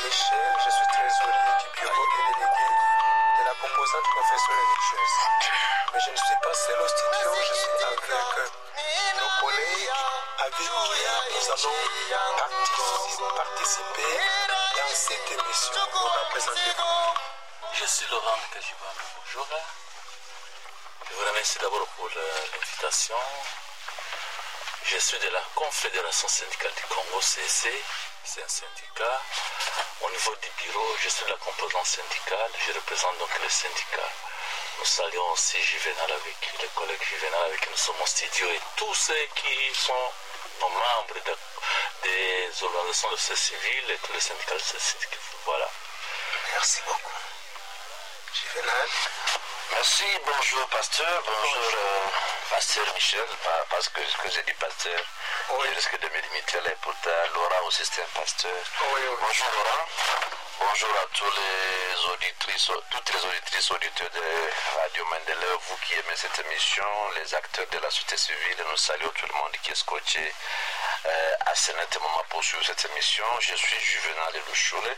Michel, je suis trésorier du bureau et délégué de la composante confession religieuse. Mais je ne suis pas seul au studio, je suis avec nos collègues avec qui nous allons partici- participer dans cette émission. Vous présentez-vous. Je suis Laurent Kajibana. Bonjour. Je vous remercie d'abord pour euh, l'invitation. Je suis de la Confédération syndicale du Congo, CC. C'est un syndicat. Au niveau du bureau, je suis de la composante syndicale. Je représente donc le syndicat. Nous saluons aussi Juvenal avec les collègues Juvenal avec qui nous sommes au studio et tous ceux qui sont nos membres de- des organisations de société civile et tous les syndicats de société civile. Voilà. Merci beaucoup. Juvenal. Merci, bonjour pasteur, bonjour euh, pasteur Michel, pas- parce que, que j'ai dit pasteur, Oui. je risque de me limiter là, pourtant Laurent aussi c'est un pasteur. Oui, oui. Bonjour Laurent, bonjour à tous les auditrices, toutes les auditrices, auditeurs de Radio Mandela, vous qui aimez cette émission, les acteurs de la société civile, nous saluons tout le monde qui est scotché euh, à ce net moment pour suivre cette émission. Je suis Juvenal Elouchoule.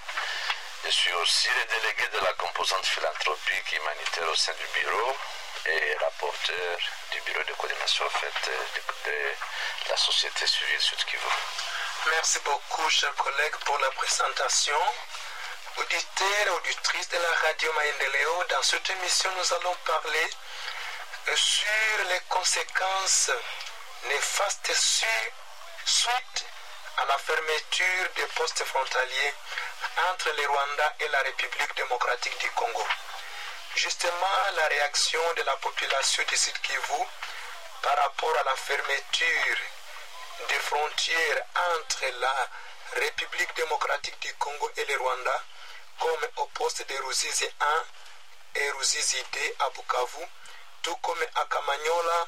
Je suis aussi le délégué de la composante philanthropique humanitaire au sein du bureau et rapporteur du bureau de coordination en fait, de, de la société civile Sud Kivu. Merci beaucoup, chers collègues, pour la présentation. Auditeurs et auditrices de la radio Maendeleo, dans cette émission, nous allons parler euh, sur les conséquences néfastes su- suite à la fermeture des postes frontaliers entre le Rwanda et la République démocratique du Congo. Justement, la réaction de la population du Sud Kivu par rapport à la fermeture des frontières entre la République démocratique du Congo et le Rwanda, comme au poste de Ruzizi 1 et Ruzizi 2 à Bukavu, tout comme à Kamanyola,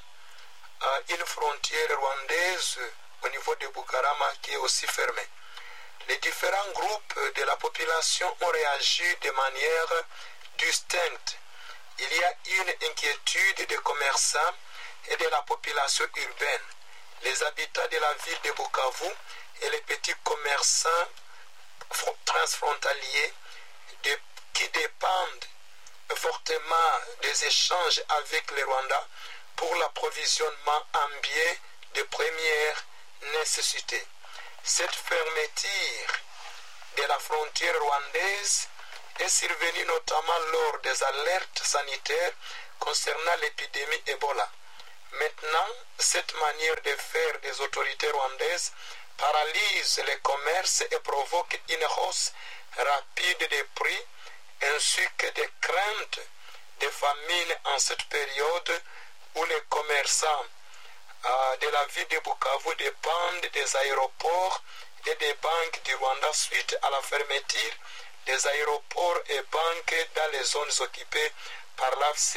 à une frontière rwandaise au niveau de Bukarama qui est aussi fermée. Les différents groupes de la population ont réagi de manière distincte. Il y a une inquiétude des commerçants et de la population urbaine. Les habitants de la ville de Bukavu et les petits commerçants fro- transfrontaliers de- qui dépendent fortement des échanges avec le Rwanda pour l'approvisionnement en biais de première nécessité. Cette fermeture de la frontière rwandaise est survenue notamment lors des alertes sanitaires concernant l'épidémie Ebola. Maintenant, cette manière de faire des autorités rwandaises paralyse les commerces et provoque une hausse rapide des prix ainsi que des craintes de famine en cette période où les commerçants euh, de la ville de Bukavu dépendent des aéroports et des banques du Rwanda suite à la fermeture des aéroports et banques dans les zones occupées par l'AFC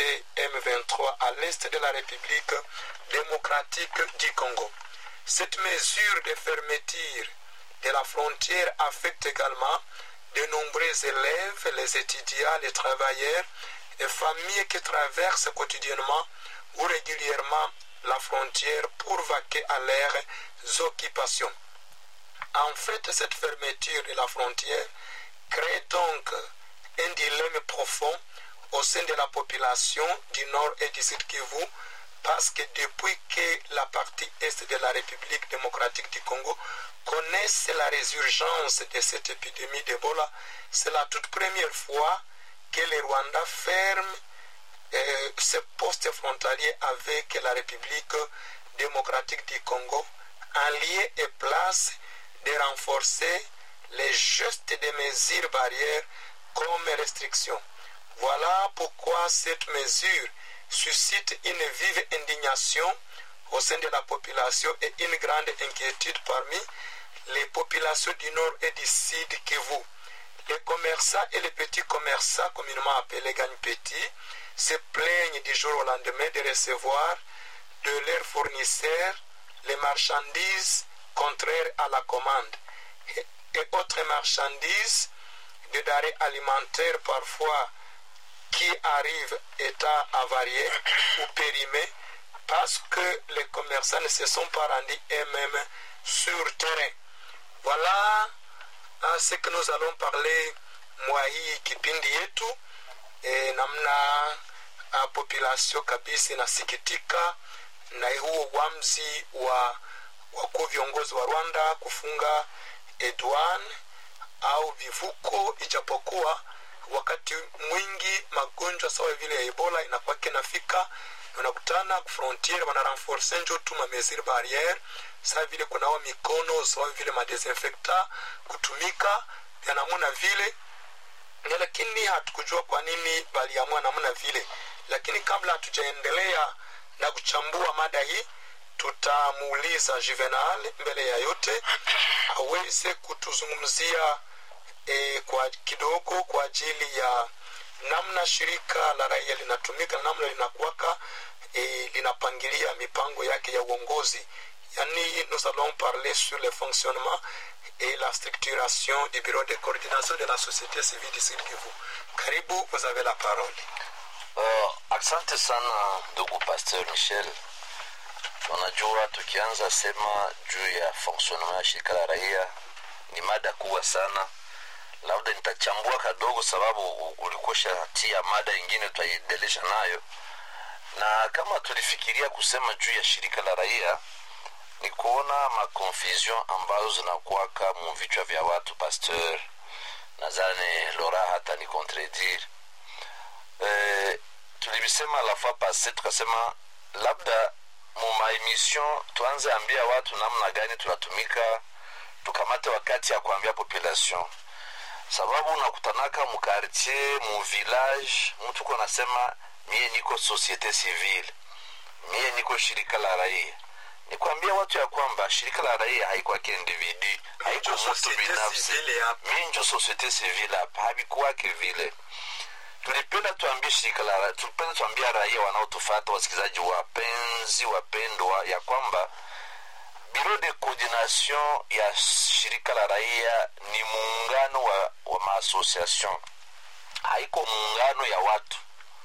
M23 à l'est de la République démocratique du Congo. Cette mesure de fermeture de la frontière affecte également de nombreux élèves, les étudiants, les travailleurs et familles qui traversent quotidiennement ou régulièrement la frontière pour vaquer à leurs occupations. En fait, cette fermeture de la frontière crée donc un dilemme profond au sein de la population du nord et du sud Kivu parce que depuis que la partie est de la République démocratique du Congo connaisse la résurgence de cette épidémie d'Ebola, c'est la toute première fois que le Rwanda ferme euh, ce poste frontalier avec la République démocratique du Congo en lieu et place de renforcer les gestes des mesures barrières comme restrictions. Voilà pourquoi cette mesure suscite une vive indignation au sein de la population et une grande inquiétude parmi les populations du nord et du sud Kivu. Les commerçants et les petits commerçants, communément appelés gagne-petits, se plaignent du jour au lendemain de recevoir de leurs fournisseurs les marchandises contraires à la commande et, et autres marchandises de denrées alimentaires parfois qui arrivent état avariés ou périmés parce que les commerçants ne se sont pas rendus eux-mêmes sur terrain. Voilà Ah, ce que nous allons parler mwa hii kipindi yetu e, namna a, population kabisa inasikitika na huo uamuzi wa wakuu viongozi wa Rwanda kufunga Edwan au vivuko, ijapokuwa wakati mwingi magonjwa sawa vile ya Ebola inakuwa kinafika unakutana kufrontiere wana renforce njo tu ma mesure barriere sawa vile kunawa mikono sawa vile madesinfecta kutumika vya namuna vile na lakini hatukujua kwa nini waliamua namna vile lakini kabla hatujaendelea na kuchambua mada hii tutamuuliza juvenal mbele ya yote aweze kutuzungumzia e, kwa kidogo kwa ajili ya namna shirika la raia linatumika na namna linakuwaka e, linapangilia mipango yake ya uongozi yani nous allons parler sur le fonctionnement et la structuration du bureau de coordination de la société civile du Sud Kivu. Karibu, vous avez la parole. Uh, asante sana ndugu Pasteur Michel. Unajua, tukianza sema juu ya fonctionnement ya shirika la raia ni mada kubwa sana, labda nitachambua kadogo, sababu ulikosha tia mada ingine tutaiendelesha nayo, na kama tulifikiria kusema juu ya shirika la raia ni kuona maconfusion ambazo zinakuwaka mu vichwa vya watu. Pasteur, nadhani Lora hata ni contredire eh, tulivisema la fois passe tukasema labda mu maemission tuanze ambia watu namna gani tunatumika tukamate wakati ya kuambia population sababu unakutanaka mukartier mu village mtu ko nasema mie niko societe civile mie niko shirika la raia ni kuambia watu ya kwamba shirika la raia haikwake individu haiko Njo mtu societe binafsi civile hapa. mi njo societe civile hapa havikuwake vile tulipenda tuambie shirika la tulipenda tuambia raia wanaotufata wasikilizaji wapenzi wapendwa ya kwamba biro de coordination ya shirika la raia ni muungano wa, wa maasociation haiko muungano ya watu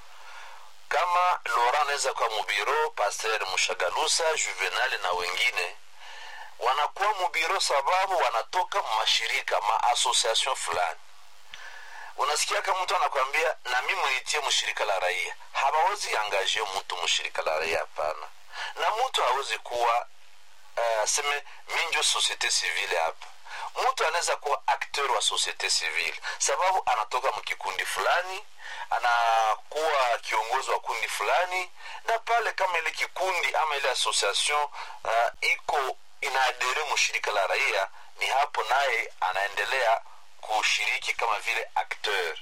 kama lora anaweza kuwa mubiro paster mushagalusa juvenal na wengine wanakuwa mubiro sababu wanatoka mashirika maasociation fulani unasikia kama mtu anakwambia na mi mnitie mshirika la raia hawawezi angaje mtu mshirika la raia hapana na mtu hawezi kuwa uh, aseme mi njo societe civile hapa mtu anaweza kuwa akteur wa societe civile sababu anatoka mkikundi fulani anakuwa kiongozi wa kundi fulani na pale kama ile kikundi ama ile association uh, iko inaadere mshirika la raia ni hapo naye anaendelea kushiriki kama vile acteur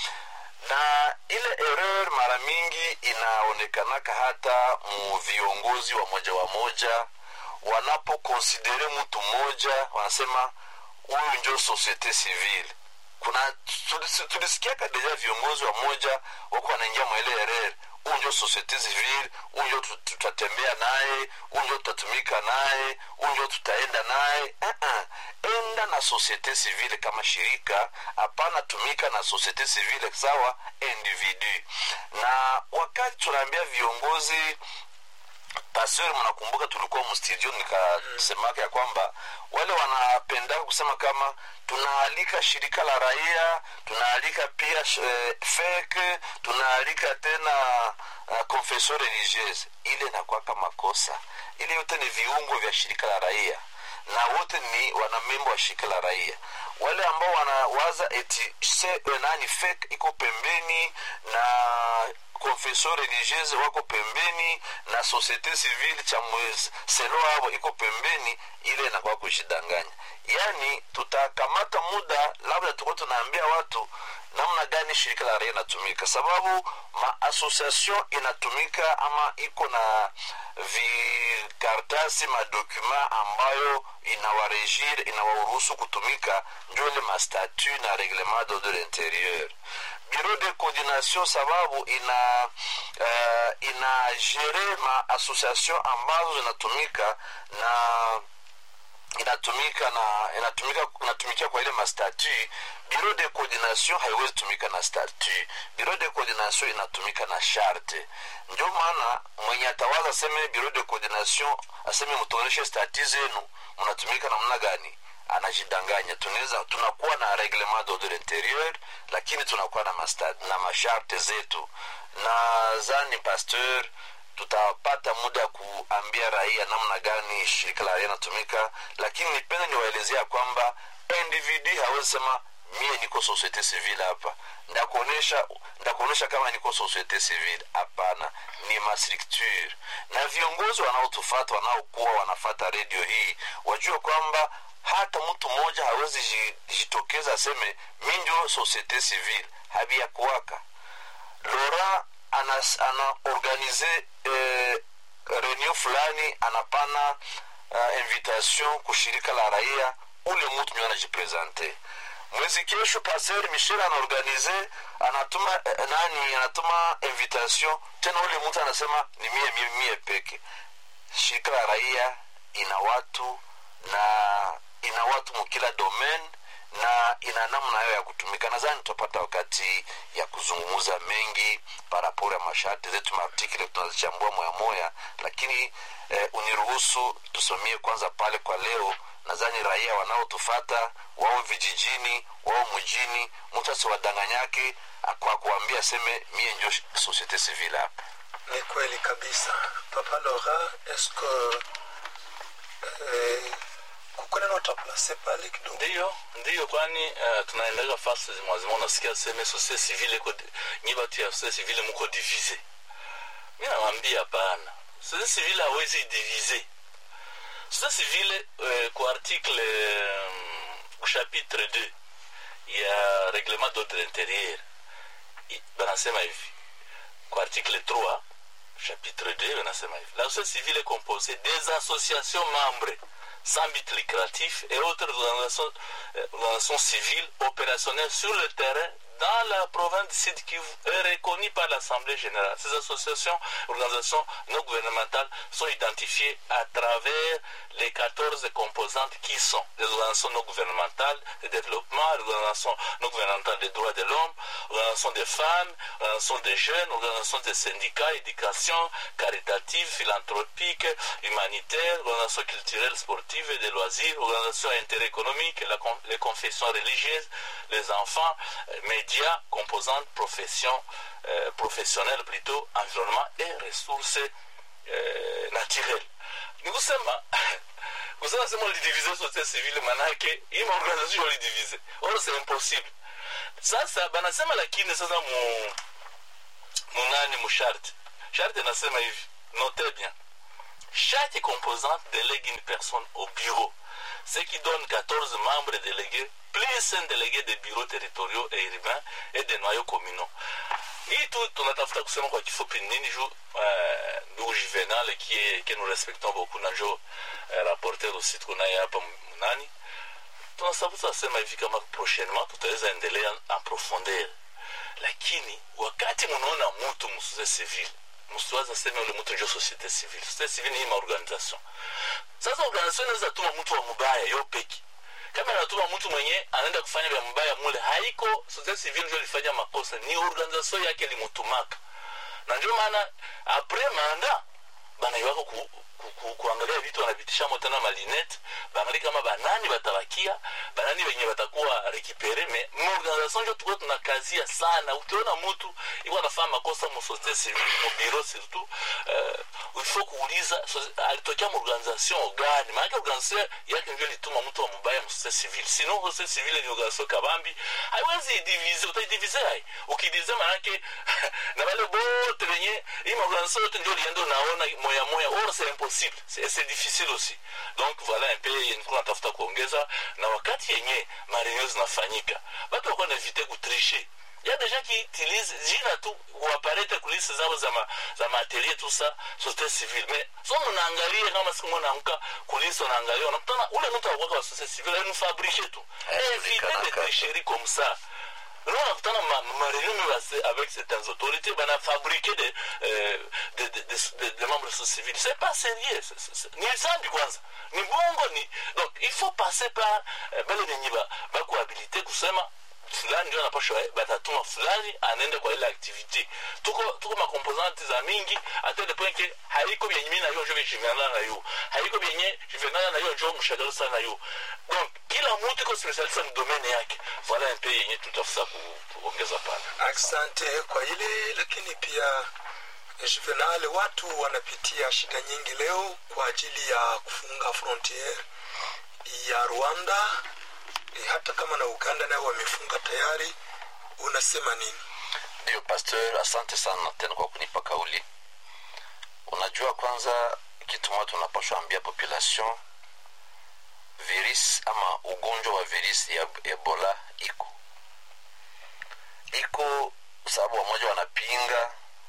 na ile erreur mara mingi inaonekanaka hata mu viongozi wa moja wa moja wanapokonsidere mtu mmoja wanasema huyu njo societe civile kuna tulis- tulisikiaka deja viongozi wa moja wako wanaingia mwaile erreur huyu njo societe civile huyu njo tu- tutatembea naye huyu njo tutatumika naye huyu njo tutaenda naye uh-uh. enda na societe civile kama shirika hapana tumika na societe civile sawa individu na wakati tunaambia viongozi pastori mnakumbuka tulikuwa mstudio nikasemaka ya kwamba wale wanapendaka kusema kama tunaalika shirika la raia tunaalika pia eh, fek tunaalika tena uh, confession religieuse ile inakwaka makosa ile yote ni viungo vya shirika la raia na wote ni wanamembo wa shirika la raia wale ambao wanawaza eti se nani fek iko pembeni na confession religieuse wako pembeni na societe civile cha mwezi selo avo iko pembeni ile inakuwa kushidanganya yaani tutakamata muda labda tuko tunaambia watu namna gani shirika la raia inatumika sababu maasociation inatumika ama iko na vikartasi madokuma ambayo inawaregir inawaruhusu kutumika njo ile mastatu na reglement d'ordre intérieur bureau de coordination sababu ina uh, ina gere ma association ambazo zinatumika na inatumika na inatumika inatumikia kwa ile mastatu bureau de coordination haiwezi tumika na statu bureau de coordination inatumika na sharte ndio maana mwenye atawaza aseme bureau de coordination aseme mtuoneshe stati zenu mnatumika namna gani anajidanganya tunaweza tunakuwa na reglement d'ordre interieur lakini tunakuwa na, masta, na masharte zetu nadhani pasteur tutapata muda ya kuambia raia namna gani shirika la raia inatumika lakini nipende niwaelezea kwamba individu hawezi sema mie niko societe civile hapa ndakuonesha ndakuonesha kama niko societe civile hapana ni mastructure na viongozi wanaotufata wanaokuwa wanafata redio hii wajue kwamba hata mtu mmoja hawezi ji- jitokeza aseme mi ndio societe civile habia kuwaka Laurent ana, ana organize eh, reunion fulani anapana uh, invitation kushirika la raia ule mtu ndio anajipresente mwezi kesho pasteur michel anaorganize anatuma eh, nani anatuma invitation tena ule mtu anasema ni mie mie, mie peke shirika la raia ina watu na ina watu mukila domaine na ina namna hayo ya kutumika nadhani tutapata wakati ya kuzungumza mengi paraporo ya masharti zetu maartikle tunazichambua moya moya lakini eh, uniruhusu tusomie kwanza pale kwa leo nadhani raia wanaotufata wao vijijini wao mjini mtu asiwadanganyake kwa kuambia aseme mie njo societe civile hapa ni kweli kabisa papa lora eske eh, kuko neno taplace pale kidogo ndiyo ndiyo kwani uh, tunaendaga fasi mwazima unasikia seme societe civile iko nyi batu ya societe civile muko divise mi nawambia hapana societe civile hawezi divise societe civile uh, kwa article um, chapitre 2 ya reglement d'ordre intérieur i- banasema hivi kwa article 3 chapitre 2 banasema hivi la société civile est composée des associations membres sans but lucratif et autres organisations, euh, organisations civiles opérationnelles sur le terrain dans la province du Sud Kivu est reconnue par l'Assemblée générale. Ces associations, organisations non gouvernementales sont identifiées à travers les 14 composantes qui sont les organisations non gouvernementales de développement, les organisations non gouvernementales des droits de l'homme, organisations des femmes, organisations des jeunes, organisations des syndicats, éducation, caritative, philanthropique, humanitaire, organisations culturelles, sportives et de loisirs, organisations interéconomiques, la con- les confessions religieuses, les enfants, euh, médias, composantes, professions, euh, professionnelles plutôt, environnement et ressources euh, naturelles. Ni kusema kusema sema ulidivize societe civile manake hii maorganization ulidivize or c'est impossible sasa banasema lakini sasa mu munani musharti sharti inasema hivi notez bien chaque composante délègue une personne au bureau ce qui donne 14 membres délégués plus un délégué des bureaux territoriaux et urbains et des noyaux communaux hii tu tunatafuta kusema kwa kifupi nini juu uh, ndugu juvenal kie que nous respectons beaucoup na njo uh, rapporteur aussi tuko naye hapa mnani tunasabuta asema hivi kama prochainement tutaweza endelea en profondeur lakini wakati munaona mutu mususe civile msiwaza sema ule mtu njo societe civile societe civile ni maorganisation sasa organisation inaweza tuma mtu wa mubaya yo peki kama anatuma mtu mwenye anaenda kufanya vya mbaya mule haiko societe civile njo ilifanya makosa ni organisation yake limutumaka na ndio maana apres manda banaiwaka ku, ku, ku, kuangalia vitu wanavitishamo tena malinete baangalie kama banani batabakia banani wenye batakuwa rekipere me maorganisation njo tukuwa tunakazia sana ukiona mtu iko anafanya makosa musociete civile mubiro surtout uh, ifo kuuliza so, alitokea maorganisation gani maanake organisation yake ndio ilituma mtu wa mubaya musociete civile sinon societe civile ni organisation kabambi haiwezi idivize utaidivize hai ukidivize manake na wale bote wenye hii maorganisation yote ndio liendo naona moya moya or c'est impossible c'est c'est difficile aussi donc voilà un peu yenikuwa natafuta kuongeza na wakati yenye mareunion zinafanyika watu wakuwa naevite kutriche ya deja qui utilise jina tu kuaparete kulisi zao za ma, za materie tout ça société civile mais so mnaangalia kama siku mnaamka kulisi unaangalia unakutana ule mtu akwaka wa société civile ni fabrique tu éviter de tricherie comme ça Nous, on a ma, ma réunion avec certaines autorités, ben, on a fabriqué des, euh, des, des, des, des membres civils. C'est pas sérieux. Ni ça, du kwanza. Ni bongo, ni. Donc, il faut passer par, euh, bale nenye ba, ba kuhabilite kusema, fulani ndio anapashwa batatuma fulani anaenda kwa ile activité tuko tuko makomposante za mingi hata le point ke haiko byenye mimi na yo njo jivenana na yo haiko byenye jivenana na yo njo mshagala sana na yo donc kila mtu iko specialiste mu domaine yake voilà un peu yenye tutafuta ku- kuongeza pale asante kwa ile lakini pia juvenal watu wanapitia shida nyingi leo kwa ajili ya kufunga frontiere ya rwanda e, hata kama na uganda nayo wamefunga tayari unasema nini ndio pasteur asante sana tena kwa kunipa kauli unajua kwanza kitu moja tunapashwa ambia population virus ama ugonjwa wa virus ya ebola iko iko sababu wamoja wanapinga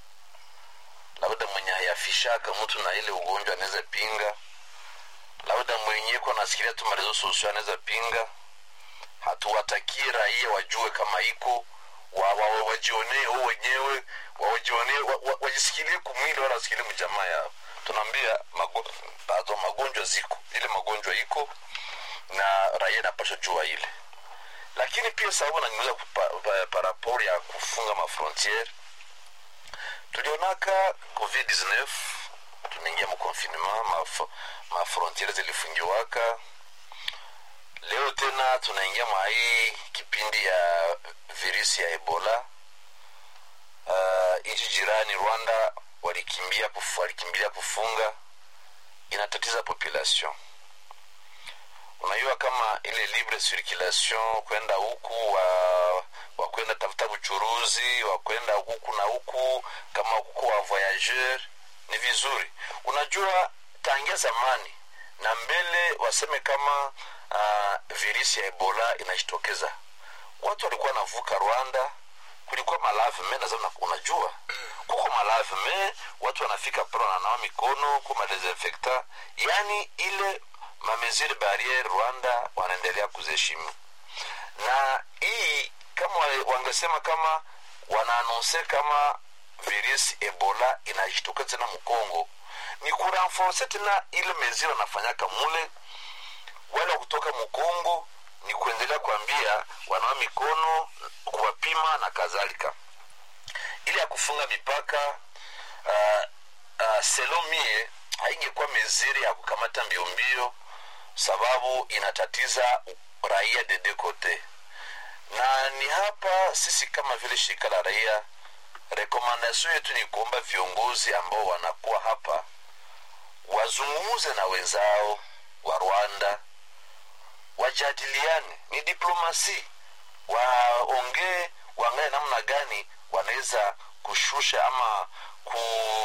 labda mwenye hayafishaka mtu na ile ugonjwa anaweza pinga labda mwenye ko nasikilia tu marezo sosio anaweza pinga hatuwatakii raia wajue kama iko wa- wa- wa- wajionee wao wenyewe wa- wajionee wa- wa- wajisikilie kumwili wala wasikilie mjamaa yao tunaambia mago, pardon, magonjwa ziko ile magonjwa iko na raia inapasha jua ile lakini pia sababu naniuza parapor ya kufunga mafrontiere tulionaka covid-19 tunaingia mconfinement maf- mafrontiere zilifungiwaka leo tena tunaingia mwa hii kipindi ya virusi ya ebola uh, nchi jirani rwanda walikimbia kufu, walikimbilia kufunga inatatiza population unajua kama ile libre circulation kwenda huku wa wakwenda tafuta uchuruzi wakwenda huku na huku kama huku wa voyageur ni vizuri unajua tangia zamani na mbele waseme kama uh, virusi ya ebola inajitokeza watu walikuwa wanavuka rwanda kulikuwa malavme nazama unajua kuko malavme watu wanafika pale wananawa mikono kuma desinfecta yani ile mameziri barriere rwanda wanaendelea kuziheshimu na hii kama wa- wangesema kama wanaanonse kama virus ebola inajitokeza tena mkongo ni kurenforce tena ile meziri wanafanyaka mule wale wa kutoka mkongo ni kuendelea kuambia wanawa mikono kuwapima na kadhalika ili ya kufunga mipaka uh, uh, selo mie haingekuwa meziri ya kukamata mbio mbio sababu inatatiza raia de deux kote na ni hapa sisi kama vile shirika la raia rekomandasio yetu ni kuomba viongozi ambao wanakuwa hapa wazungumuze na wenzao wa rwanda wajadiliane ni diplomasi waongee waangalie namna gani wanaweza kushusha ama ku,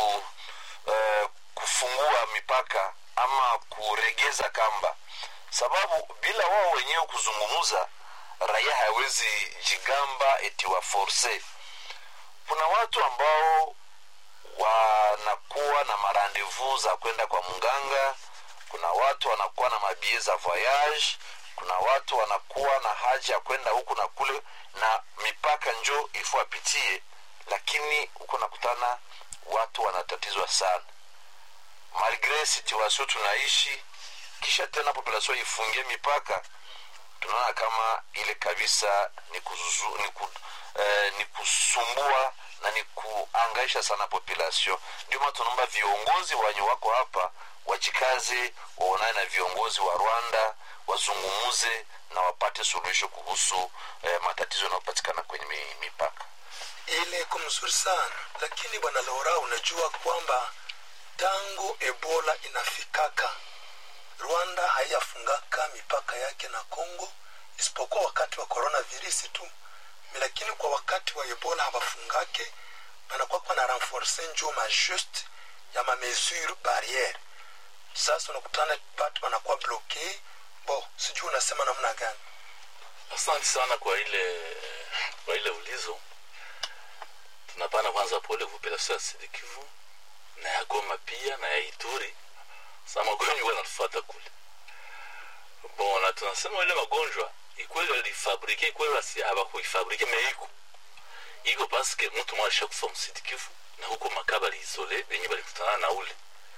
uh, kufungua mipaka ama kuregeza kamba sababu bila wao wenyewe kuzungumuza raia hawezi jigamba eti waforse kuna watu ambao wanakuwa na marandevu za kwenda kwa mganga kuna watu wanakuwa na mabie za voyage kuna watu wanakuwa na haja ya kwenda huku na kule na mipaka njo ifo apitie lakini huko nakutana watu wanatatizwa sana malgre situation tunaishi kisha tena population ifungie mipaka tunaona kama ile kabisa ni, kuzu, ni, ku, eh, ni kusumbua na ni kuangaisha sana population ndio maana tunaomba viongozi wenye wako hapa wajikaze waonane na viongozi wa rwanda wazungumuze na wapate suluhisho kuhusu eh, matatizo yanayopatikana kwenye mi- mipaka ile iko mzuri sana lakini bwana lora unajua kwamba tangu ebola inafikaka rwanda haiyafungaka mipaka yake na congo isipokuwa wakati wa coronavirus tu lakini kwa wakati wa ebola hawafungake banakuwa kwa na renforce njo majuste ya mamesure barriere sasa unakutana batu wanakuwa bloke bo sijui unasema namna gani asante sana kwa ile kwa ile ulizo tunapana kwanza pole population ya sidikivu na ya goma pia na ya ituri sa magonjwa yanatufata kule bon na tunasema ile magonjwa ikweli walifabrike ikweli wasi abakuifabrike meiko iko paske mtu mwa alishakufa msidikivu na huko makaba liisole benye balikutana na ule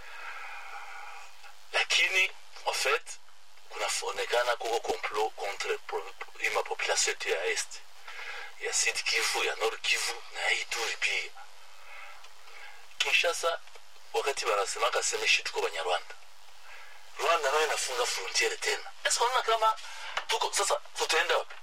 lakini en fait kunaonekana kuko complot contre pro- ima population yetu ya est ya Sud Kivu ya Nord Kivu na ya Ituri pia Kinshasa wakati wanasemaka sema shi tuko Banyarwanda Rwanda nayo inafunga frontiere tena sasa unaona kama tuko sasa tutaenda wapi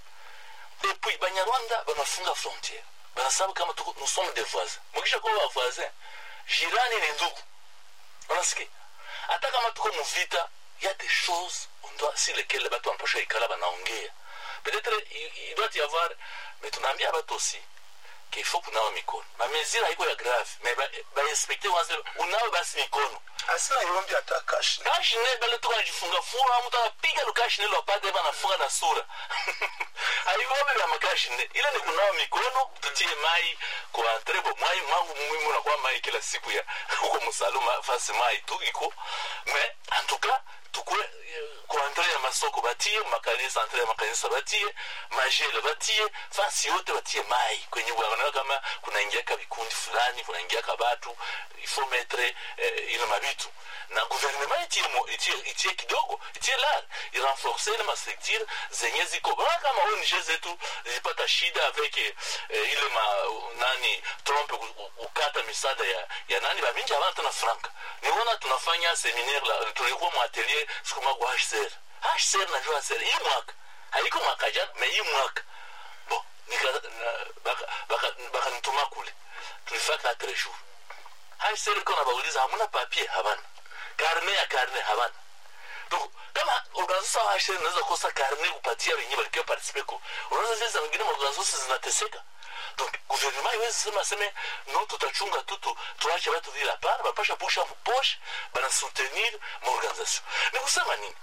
et puis Banyarwanda banafunga frontiere banasababu kama tuko nous sommes des voisins mukisha kuwa wa voisins jirani ni ndugu unasikia hata kama tuko muvita il y a des choses on doit si lesquelles batu wanapasha ikala banaongea peut-être il, il doit y avoir mais tunaambia batu aussi qu'il faut kunawa mikono mamezira haiko ya grave mais bainspekte ba wanze unawe basi mikono asina ilombi hata kashne kashine bale tuko najifunga funga mtu anapiga lukashine lo apate hapa anafunga na sura haivombe vya makashine ile ni kunawa mikono tutie mai kwa trebo mai mwangu muhimu na kwa mai kila siku ya huko musaluma fasi mai tu iko mais en tout cas tukue kwa andre ya masoko batie makanisa andre ya makanisa batie majele batie fasi yote batie mai kwenye wanaona kama kunaingiaka vikundi fulani kunaingiaka batu ifo metre eh, ile mabitu na guvernema itie, mo- itie, itie kidogo itie lar irenforce ile mastructure zenye ziko bana kama ONG zetu zilipata shida avec eh, ile ma nani Trump ku- ku- kukata misaada ya, ya nani baminji havana tena franka niona tunafanya seminaire la tulikuwa mwatelier siku moja kwa HCR HCR najua HCR hii mwaka haiko mwaka jana me hii mwaka bon nika na- baka baka bakanituma kule tulifanya quatre jours HCR iko nabauliza hamuna papier habana karne ya karne habana donc kama organisation ya HCR inaweza kosa karne kupatia wenyewe walikuwa participe ko unaweza sasa wengine organization zinateseka donc gouvernement iwezi sema seme no tutachunga tu tu tuache watu vile hapana bapasha pusha mposhe bana soutenir maorganisation ni kusema nini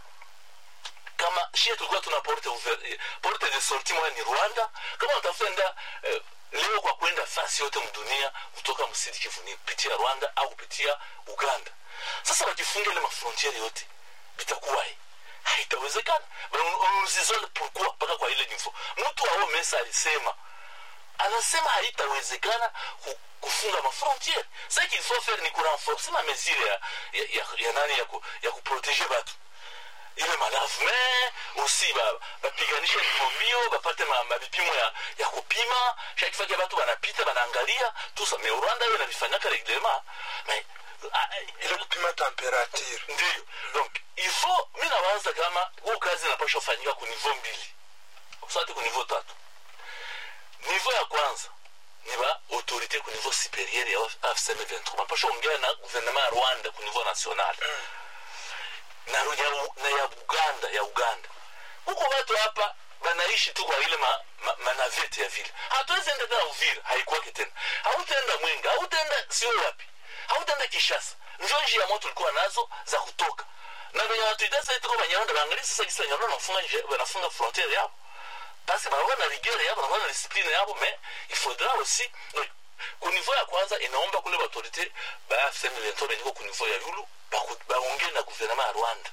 kama shie tulikuwa tuna porte ouvert- eh, porte de sortie moja ni rwanda kama unatafuta enda eh, leo kwa kwenda fasi yote mdunia kutoka msidi kivu ni kupitia rwanda au kupitia uganda sasa wakifunga ile mafrontiere yote bitakuwahi haitawezekana unuzizole pourquoi mpaka kwa ile info mtu ao mesa alisema anasema haitawezekana ku- kufunga mafrontiere sa qu'il faut faire ni kurenforce ma mesure ya, ya, ya, ya nani ya, ku, ya kuprotege batu ile malafu me aussi ba- bapiganishe mbio mbio bapate ma- mabipimo ya, ya kupima chaque fois ke batu banapita banaangalia tusa me rwanda yo nabifanyaka reglement mais ah, ile kupima temperature ndiyo donc il faut mi nawaza kama huu kazi inapasha kufanyika ku niveau mbili sati ku niveau tatu niveau ya kwanza ni ba autorité ku niveau supérieur ya afcm 23 bapasha ongea na gouvernement ya rwanda ku niveau national na, ya, na ya uganda ya uganda huko watu hapa banaishi tu kwa ile ma, ma, manavete ya vile hatuwezi enda tena uvira haikuwake tena hautaenda mwenga hautaenda sio wapi hautaenda kishasa njo njia moto ulikuwa nazo za kutoka na venye watuita sasa tuko banyarwanda baangalia sasa kisa banyarwanda wanafunga nje wanafunga frontiere yabo basi banakuwa na rigueur yabo banakuwa na discipline yabo mais il faudra aussi donc, ku niveau ya kwanza inaomba kule baautorité ba FCM 23 beniko ku niveau ya yulu baku- baongee na gouvernement ya rwanda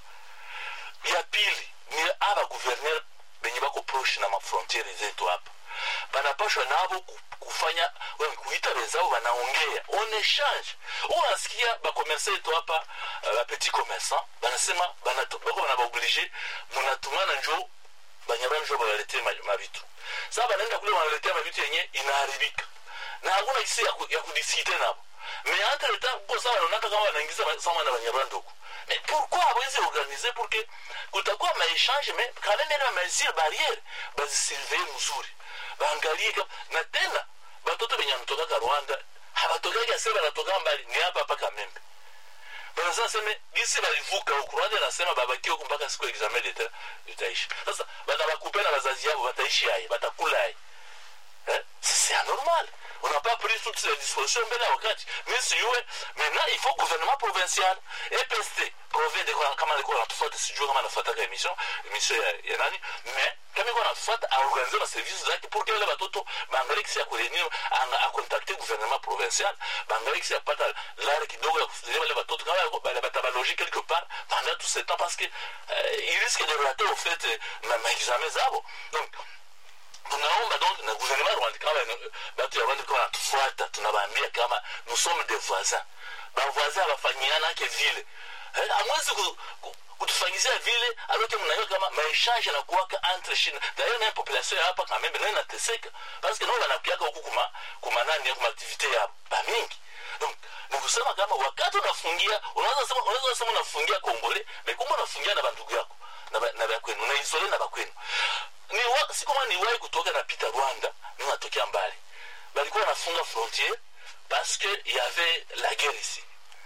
ya pili ni aba guverner benye bako proche na mafrontiere zetu hapa banapashwa nabo ku- kufanya we, kuita wenzao banaongea on échange unasikia bakomersa yetu hapa uh, bapetit commerçant banasema banato- bako banabaoblige munatumana njo banyarwanda njo bawaletee ma- mavitu saa banaenda kule wanaletea mavitu yenye inaharibika na hakuna kisi ya, ku, ya kudiskite nabo mais entre le temps kuko saa wanaonaka kama wanaingiza ba- sama na banyarwanda huko mais pourquoi hawezi organiser pour que kutakuwa maechange mais quand même ile mesure barriere bazisurveille mzuri baangalie kama na tena batoto benye wanatokaka rwanda habatokaki ase banatoka mbali ni hapa hapa kamembe banasema seme gisi balivuka huku rwanda nasema babaki huku mpaka siku ya examen d'etat itaisha sasa banabakupe na bazazi yabo bataishi aye batakula aye Hein? C'est anormal. On n'a pas pris toutes ces dispositions mbele ya wakati. Mais sijue maintenant il faut gouvernement provincial EPST provee de kama alikuwa anatufuata sijue kama anafuataka emission emission ya, ya nani mais kama iko anatufuata aorganize ma services zake pour que wale watoto baangalie kisi ya kurenir akontakte gouvernement provincial baangalie kisi ya kupata lare kidogo ya kufikiria wale watoto kama wako- bale batabalogie quelque part pendant tout ce temps parce que euh, ils risquent de rater au fait euh, ma, ma examen zabo donc tunaomba donc na gouvernement rwanda kama ina- batu ya rwanda kama natufuata tunabaambia kama nous sommes des voisins bavoisin abafanyianake vile Eh, hamwezi ku- ku- kutufanyizia vile alote mnayo kama maechange yanakuwaka entre chine dayo naye population ya hapa kamembe naye nateseka parce que nao wanakuaka huku kuma kuma nani kuma activité ya bamingi donc ni kusema kama wakati unafungia unaweza sema unaweza sema unafungia kongole mekumba unafungia na bandugu yako na ba- na bakwenu unaisole na bakwenu ni wa, si kama niwahi kutoka napita rwanda mi natokea mbali balikuwa wanafunga frontiere parce que y avait la guerre ici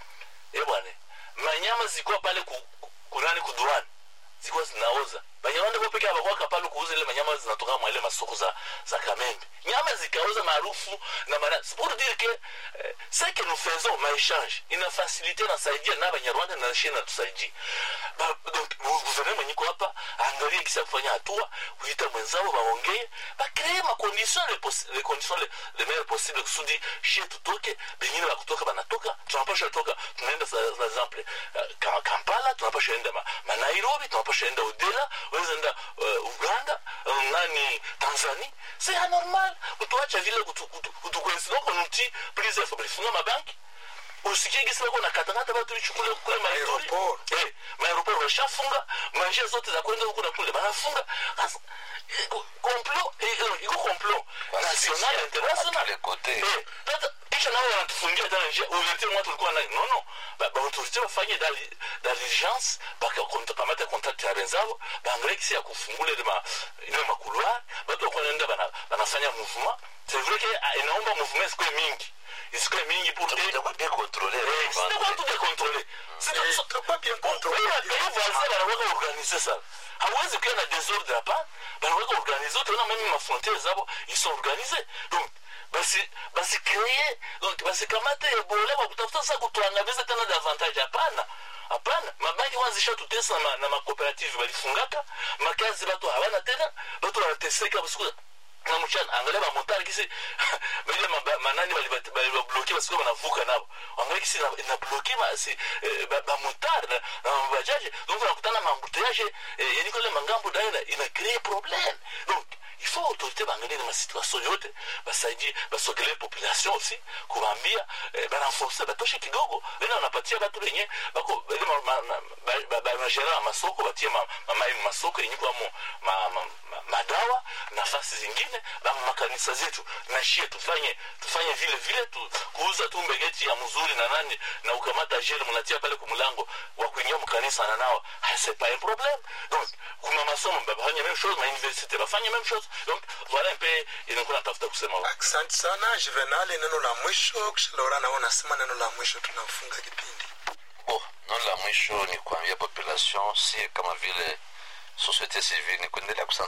eh bwana manyama zilikuwa pale ku, ku, kunani kuduani zilikuwa zinaoza banyarwanda bo peke abakuwa kapale kuuza ile manyama zinatoka mwa ile masoko za, za kamembe nyama zikaoza maarufu na mara c'est pour dire que eh, ce que nous faisons maéchange ina facilité nasaidia na banyarwanda na shie natusaidia Ba- donc gouvernement mwenye iko hapa angalie kisa kufanya hatua kuita mwenzao waongee bakree macondition les possi- les conditions les, les meilleures possibles kusudi shie tutoke bengine bakutoka banatoka tunapasha toka tunaenda sa- par exemple uh, Ka- kampala tunapasha enda ma, ma nairobi tunapasha enda udela unaweza enda uh, uganda uh, nani tanzania c'est anormal kutuacha vile kutukoinsidoko nuti prise balifunga mabanki usikie gisi bako nakatakata batu bichukule kule maituri Aeroport. eh, maaeroport bashafunga manjia zote za kwenda huku na kule banafunga Sasa, iko- complot eh, eh, iko complot national à international tous les côtés. Eh, sasa kisha nao wanatufungia tena njia ulete mwatu ulikuwa nayo no no Ba- baautorité bafanye dali- diligence bakakamata contact ya benzabo baangalie kisi ya kufungula ile ma- ile makuluar batu wakuwa naenda bana- banafanya mouvement c'est vrai que ah, inaomba mouvement isikuwe mingi isikuwe mingi pour que itakuwa bien contrôlé Eh, c'était pas tout est contrôlé. C'est Eh, ça- itakuwa bien contrôlé. Oui, mais pays voisin banaweka organize sana hawezi kuwa na désordre hapana banaweka organize utaona meme mafrontiere zabo ils sont organisés donc basi basi créer donc basi kamate ebola kwa kutafuta sasa kutuangamiza tena davantage hapana hapana mabanki wanzisha tutesa na, na makooperative balifungaka makazi batu hawana tena batu wanateseka basiku na mchana angalia bamotari kisi bile maba- manani balibati- balibabloke basikuwa banavuka nabo angalia kisi ina- inabloke ma- si, eh, ba- bamotari na na mabajaje donc unakutana maembouteillage eh, yeniko ile mangambo dayo ina- ina crée problème donc il faut autorité baangalie na masituation yote basaidie basogelee population aussi kuwaambia eh, barenforce batoshe kidogo ena wanapatia batu benye bako ile ma- ma- ma- ba- ba- ba- magera ya masoko batie ma- mamai mu masoko yenye kwamo ma- ma- ma- madawa nafasi zingine bama makanisa zetu na shie tufanye tufanye vile vile tu, kuuza tu mbegeti ya mzuri na nani na ukamata jele mnatia pale kumulango wa kuingia mkanisa na nao Ah, c'est pas un problème donc kuma masomo bafanye même chose ma université bafanye même chose donc voilà un peu inakuwa natafuta kusema wa- asante sana juvenal neno la mwisho kisha laura nao nasema neno la mwisho tunafunga kipindi Oh, neno la mwisho ni kuambia population si kama vile societe civile ni kuendelea